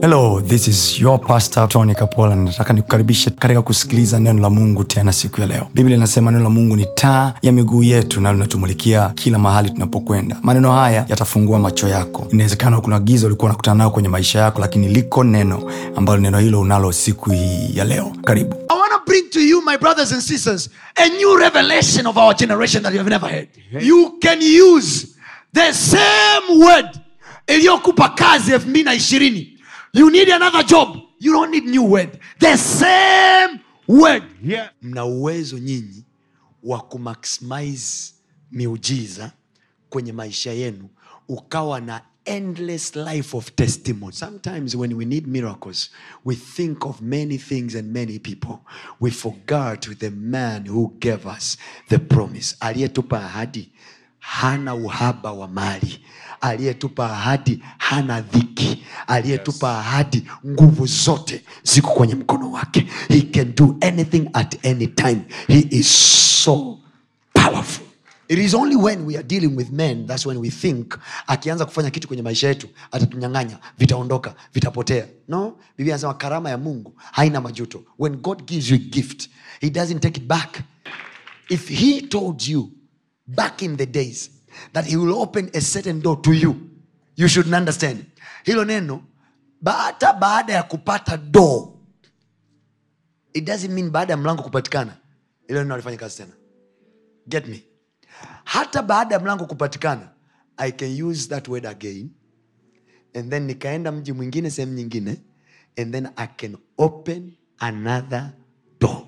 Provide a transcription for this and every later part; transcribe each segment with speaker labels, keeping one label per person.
Speaker 1: hello this is your pastor tony kapola nataka nikukaribishe katika kusikiliza neno la mungu tena siku ya leo biblia inasema neno la mungu ni taa ya miguu yetu na linatumulikia kila mahali tunapokwenda maneno haya yatafungua macho yako inawezekana kuna giza ulikuwa unakutana nayo kwenye maisha yako lakini liko neno ambalo neno hilo unalo siku hii ya leo karibu
Speaker 2: I want to bring to you, my brothers and sisters, a new revelation of our generation that you have never heard. You can use the same word iliyokupa kazi elfu mbili na ishirini you need another job you don't need new word the same word
Speaker 3: Yeah.
Speaker 2: mna uwezo nyinyi wa kumaximize miujiza kwenye maisha yenu ukawa na endless life of testimony sometimes when we need miracles we think of many things and many people we forgot the man who gave us the promise aliyetupa ahadi hana uhaba wa mali aliyetupa ahadi hana dhiki aliyetupa ahadi nguvu zote ziko kwenye mkono wake he can do anything at any time he is so powerful it is only when we are dealing with men thats when we think akianza kufanya kitu kwenye maisha yetu atatunyang'anya vitaondoka vitapotea no biblia anasema karama ya mungu haina majuto when god gives you a gift he doesn't take it back if he told you back in the days that he will open a certain door to you you should understand hilo neno ba- hata baada ya kupata door it doesn't mean baada ya mlango kupatikana hilo neno alifanya kazi tena get me hata baada ya mlango kupatikana i can use that word again and then nikaenda mji mwingine sehemu nyingine and then i can open another door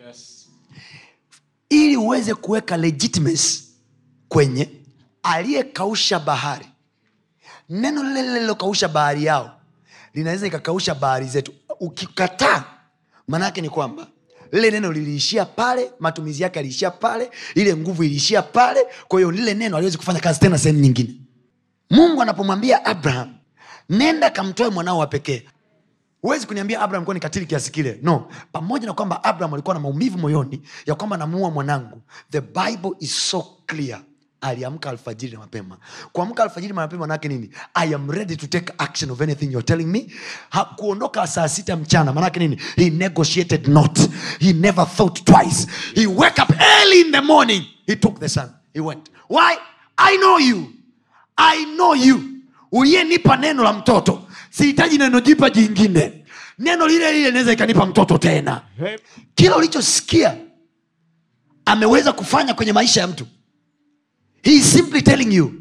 Speaker 2: ili uweze kuweka legitimacy kwenye aliyekausha bahari neno lile lile lilokausha bahari yao linaweza ikakausha bahari zetu ukikataa maanaake ni kwamba lile neno liliishia pale matumizi yake aliishia pale ile nguvu iliishia pale kwa hiyo lile neno aliwezi kufanya kazi tena sehemu nyingine mungu anapomwambia abraham nenda kamtoe mwanao wa pekee huwezi kuniambia abraham kuwa ni katili kiasi kile no pamoja na kwamba abraham alikuwa na maumivu moyoni ya kwamba namuua mwanangu the bible is so clear aliamka alfajiri na mapema kuamka alfajiri na mapema manake nini i am ready to take action of anything you're telling me ha, kuondoka saa sita mchana manake nini he negotiated not he never thought twice he wake up early in the morning he took the son he went why i know you i know you uliyenipa neno la mtoto sihitaji neno jipa jingine neno lile lile naweza ikanipa mtoto tena kila ulichosikia ameweza kufanya kwenye maisha ya mtu he is simply telling you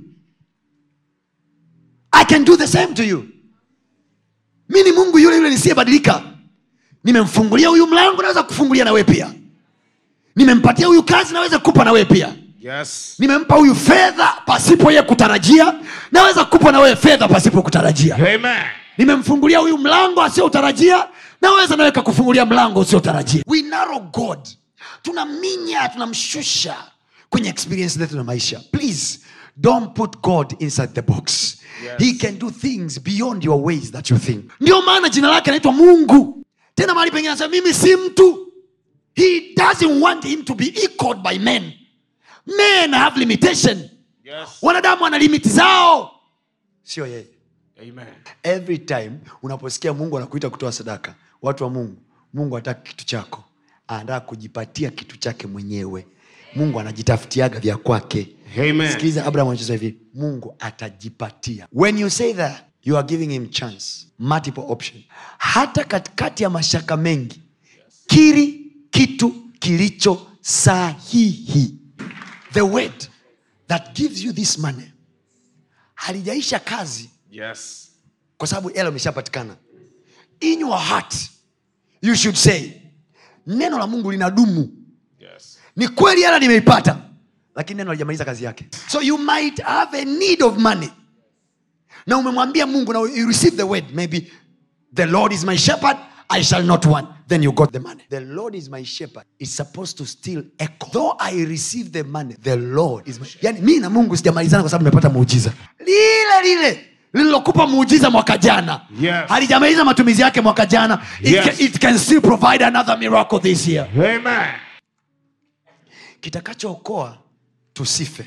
Speaker 2: i can do the same to you mi ni mungu yule yule nisiyebadilika nimemfungulia huyu mlango naweza kufungulia na wewe pia nimempatia huyu kazi naweza kukupa na wewe pia
Speaker 3: Yes.
Speaker 2: nimempa huyu fedha pasipo ye kutarajia naweza kukupa na wewe fedha pasipo kutarajia
Speaker 3: Amen.
Speaker 2: nimemfungulia huyu mlango asiyotarajia naweza nawe kakufungulia mlango usiotarajia we narrow god tunaminya tunamshusha kwenye experience zetu na maisha please don't put god inside the box
Speaker 3: Yes.
Speaker 2: he can do things beyond your ways that you think ndio maana jina lake anaitwa mungu tena mahali pengine anasema mimi si mtu he doesn't want him to be equaled by men men have limitation
Speaker 3: Yes.
Speaker 2: wanadamu wana limiti zao sio yeye
Speaker 3: Amen.
Speaker 2: every time unaposikia mungu anakuita kutoa sadaka watu wa mungu mungu hataki kitu chako anataka kujipatia kitu chake mwenyewe mungu anajitafutiaga vya kwake
Speaker 3: Amen.
Speaker 2: sikiliza abraham anachosema hivi mungu atajipatia when you say that you are giving him chance multiple option hata katikati ya mashaka mengi kiri kitu kilicho sahihi the word that gives you this money halijaisha kazi
Speaker 3: Yes.
Speaker 2: kwa sababu hela imeshapatikana in your heart you should say neno la mungu linadumu
Speaker 3: Yes.
Speaker 2: ni kweli hela nimeipata lakini neno halijamaliza kazi yake so you might have a need of money na umemwambia mungu na you receive the word maybe the lord is my shepherd i shall not want then you got the money the lord is my shepherd is supposed to still echo though i receive the money the lord is my... yani mi na mungu sijamalizana kwa sababu nimepata muujiza lile lile lililokupa muujiza mwaka jana
Speaker 3: Yes.
Speaker 2: halijamaliza matumizi yake mwaka jana it,
Speaker 3: Yes.
Speaker 2: can, it can still provide another miracle this year
Speaker 3: Amen.
Speaker 2: kitakachookoa tusife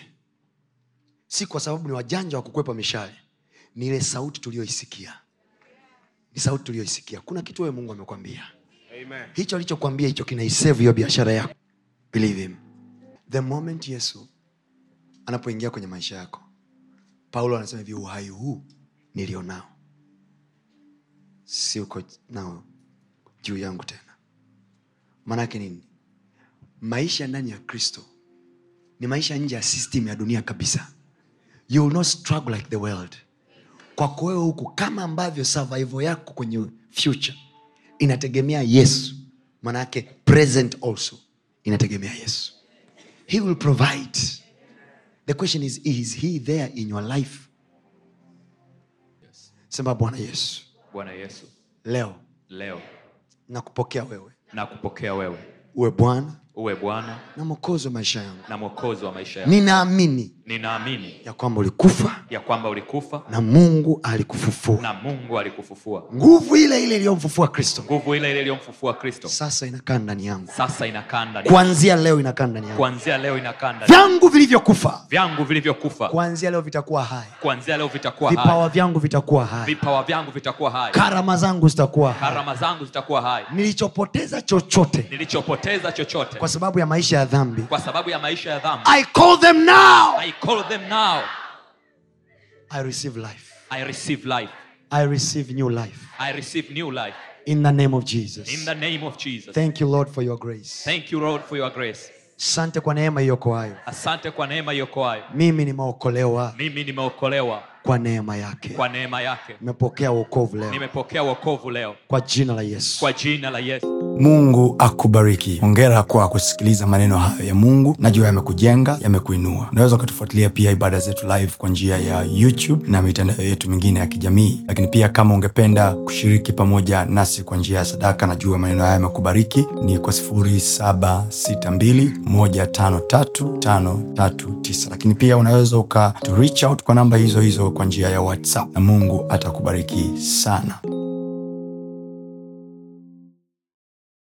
Speaker 2: si kwa sababu ni wajanja wa kukwepa mishale ni ile sauti tuliyoisikia ni sauti tuliyoisikia kuna kitu wewe mungu amekwambia
Speaker 3: Amen.
Speaker 2: hicho alichokwambia hicho kinaisave hiyo biashara yako believe him the moment yesu anapoingia kwenye maisha yako paulo anasema hivi uhai huu nilionao si uko nao juu yangu tena maanaake nini maisha ndani ya kristo ni maisha nje ya system ya dunia kabisa you will not struggle like the world kwako wewe huku kama ambavyo survival yako kwenye future inategemea yesu manake present also inategemea yesu he will provide the question is is he there in your life sema bwana yesu
Speaker 4: bwana yesu
Speaker 2: leo
Speaker 4: leo
Speaker 2: nakupokea wewe
Speaker 4: na kupokea wewe
Speaker 2: uwe bwana
Speaker 4: uwe bwana
Speaker 2: na mwokozi wa maisha yangu
Speaker 4: na mwokozi wa maisha yangu
Speaker 2: ninaamini
Speaker 4: ninaamini
Speaker 2: ya kwamba ulikufa
Speaker 4: ya kwamba ulikufa
Speaker 2: na mungu alikufufua
Speaker 4: na mungu alikufufua
Speaker 2: nguvu ile ile iliyomfufua kristo
Speaker 4: nguvu ile ile iliyomfufua kristo
Speaker 2: sasa inakaa ndani yangu
Speaker 4: sasa inakaa ndani
Speaker 2: kuanzia leo inakaa ndani yangu
Speaker 4: kuanzia leo inakaa ndani
Speaker 2: vyangu vilivyokufa
Speaker 4: vyangu vilivyokufa
Speaker 2: kuanzia leo vitakuwa hai
Speaker 4: kuanzia leo vitakuwa hai
Speaker 2: vipawa vyangu vitakuwa hai
Speaker 4: vipawa vyangu vitakuwa hai
Speaker 2: karama zangu zitakuwa hai
Speaker 4: karama zangu zitakuwa hai
Speaker 2: nilichopoteza chochote
Speaker 4: nilichopoteza chochote
Speaker 2: kwa sababu ya maisha ya dhambi
Speaker 4: kwa sababu ya maisha ya dhambi
Speaker 2: i call them now
Speaker 4: i call them now
Speaker 2: i receive life
Speaker 4: i receive life
Speaker 2: i receive new life
Speaker 4: i receive new life
Speaker 2: in the name of jesus
Speaker 4: in the name of jesus
Speaker 2: thank you lord for your grace
Speaker 4: thank you lord for your grace
Speaker 2: sante kwa neema iokoayo
Speaker 4: asante kwa neema iokoayo
Speaker 2: mimi nimeokolewa
Speaker 4: mimi nimeokolewa
Speaker 2: kwa neema yake
Speaker 4: kwa neema yake
Speaker 2: nimepokea wokovu leo
Speaker 4: nimepokea wokovu leo
Speaker 2: kwa jina la yesu
Speaker 4: kwa jina la yesu
Speaker 1: mungu akubariki hongera kwa kusikiliza maneno hayo ya mungu najua yamekujenga yamekuinua unaweza ukatufuatilia pia ibada zetu live kwa njia ya youtube na mitandao yetu mingine ya kijamii lakini pia kama ungependa kushiriki pamoja nasi kwa njia ya sadaka najua maneno haya yamekubariki ni kwa 762153539 lakini pia unaweza uka to reach out kwa namba hizo hizo kwa njia ya whatsapp na mungu atakubariki sana